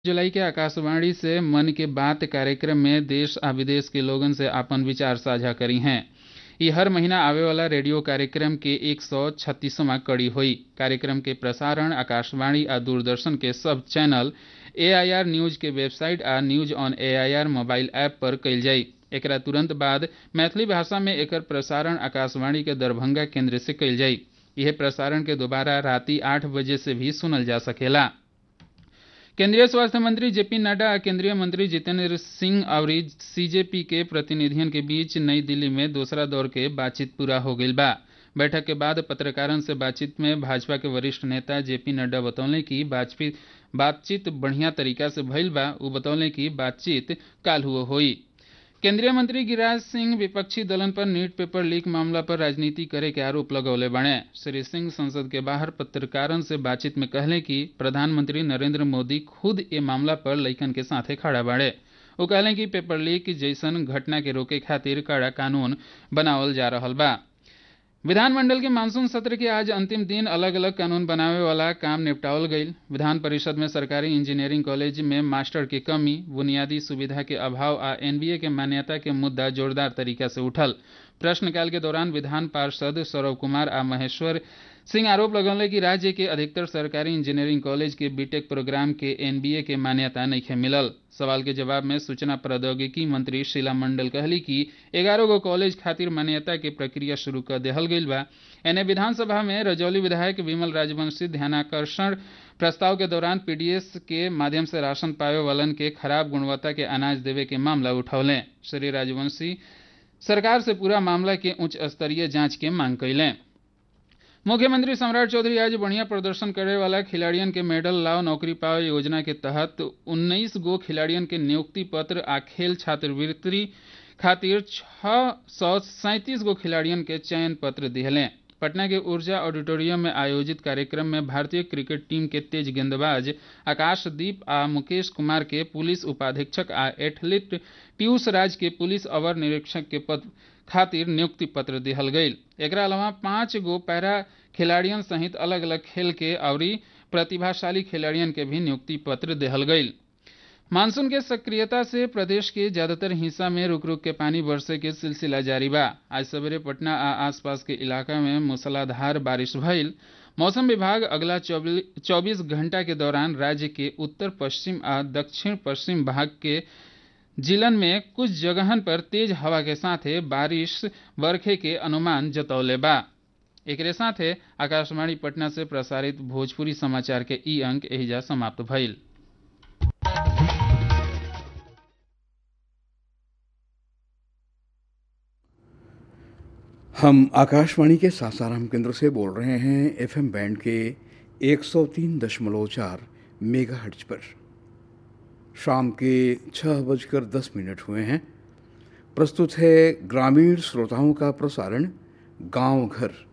जुलाई के आकाशवाणी से मन की बात कार्यक्रम में देश आ विदेश के लोगन से आपन विचार साझा करी हैं ई हर महीना आवे वाला रेडियो कार्यक्रम के एक सौ छत्तीसवां कड़ी हुई कार्यक्रम के प्रसारण आकाशवाणी आ दूरदर्शन के सब चैनल एआईआर न्यूज के वेबसाइट आ news on AIR mobile app पर कयल जाई एकरा तुरंत बाद मैथिली भाषा में एकर प्रसारण आकाशवाणी के दरभंगा केंद्र से कयल जाई यह प्रसारण के दोबारा राति आठ बजे से भी सुनल जा सकेला केंद्रीय स्वास्थ्य मंत्री जेपी नड्डा आ केंद्रीय मंत्री जितेंद्र सिंह और सीजेपी के प्रतिनिधियन के बीच नई दिल्ली में दूसरा दौर के बातचीत पूरा हो गई बा बैठक के बाद पत्रकारन से बातचीत में भाजपा के वरिष्ठ नेता जेपी नड्डा बतौले कि बातचीत बातचीत बढ़िया तरीका से भइल बा उ बतौले कि बातचीत काल हुआ हुई केंद्रीय मंत्री गिरिराज सिंह विपक्षी दलन पर नीट पेपर लीक मामला पर राजनीति करे के आरोप लगौले बने श्री सिंह संसद के बाहर पत्रकारन से बातचीत में कहले कि प्रधानमंत्री नरेंद्र मोदी खुद ये मामला पर लइकन के साथे खड़ा बाड़े वो कहले कि पेपर लीक जैसन घटना के रोके खातिर कड़ा कानून बनावल जा रहा बा विधानमंडल के मानसून सत्र के आज अंतिम दिन अलग अलग कानून बनावे वाला काम निपटावल गईल विधान परिषद में सरकारी इंजीनियरिंग कॉलेज में मास्टर की कमी बुनियादी सुविधा के अभाव आ एनबीए के मान्यता के मुद्दा जोरदार तरीका से उठल प्रश्नकाल के दौरान विधान पार्षद सौरभ कुमार आ महेश्वर सिंह आरोप लगौले कि राज्य के अधिकतर सरकारी इंजीनियरिंग कॉलेज के बीटेक प्रोग्राम के एनबीए के मान्यता नहीं मिलल सवाल के जवाब में सूचना प्रौद्योगिकी मंत्री शीला मंडल कहली कि ग्यारह गो कॉलेज खातिर मान्यता के प्रक्रिया शुरू कर देहल गईल बा एने विधानसभा में रजौली विधायक विमल राजवंशी ध्यानाकर्षण प्रस्ताव के दौरान पीडीएस के माध्यम से राशन पावे वालन के खराब गुणवत्ता के अनाज देवे के मामला उठौले श्री राजवंशी सरकार से पूरा मामला के उच्च स्तरीय जांच के मांग कैलें मुख्यमंत्री सम्राट चौधरी आज बढ़िया प्रदर्शन करे वाला खिलाड़ियन के मेडल लाओ नौकरी पाओ योजना के तहत 19 गो खिलाड़ियन के नियुक्ति पत्र आ खेल छात्रवृत्ति खातिर छह सौ सैंतीस गो खिलाड़ियन के चयन पत्र दिहले पटना के ऊर्जा ऑडिटोरियम में आयोजित कार्यक्रम में भारतीय क्रिकेट टीम के तेज गेंदबाज आकाशदीप आ मुकेश कुमार के पुलिस उपाधीक्षक आ एथलीट पीयूष राज के पुलिस अवर निरीक्षक के पद खातिर नियुक्ति पत्र दिहल गईल एकरा अलावा पांच गो पैरा खिलाड़ियन सहित अलग अलग खेल के और प्रतिभाशाली खिलाड़ियन के भी नियुक्ति पत्र दिहल गईल मानसून के सक्रियता से प्रदेश के ज्यादातर हिस्सा में रुक रुक के पानी बरसे के सिलसिला जारी बा आज सवेरे पटना आ आसपास के इलाका में मूसलाधार बारिश भइल मौसम विभाग अगला 24 घंटा के दौरान राज्य के उत्तर पश्चिम आ दक्षिण पश्चिम भाग के जिलन में कुछ जगहन पर तेज हवा के साथे बारिश बरखे के अनुमान जतौले बा एकरे साथे आकाशवाणी पटना से प्रसारित भोजपुरी समाचार के ई अंक एहिजा समाप्त भइल हम आकाशवाणी के सासाराम केंद्र से बोल रहे हैं एफएम बैंड के 103.4 मेगाहर्ट्ज पर शाम के छः बजकर दस मिनट हुए हैं प्रस्तुत है ग्रामीण श्रोताओं का प्रसारण गांव घर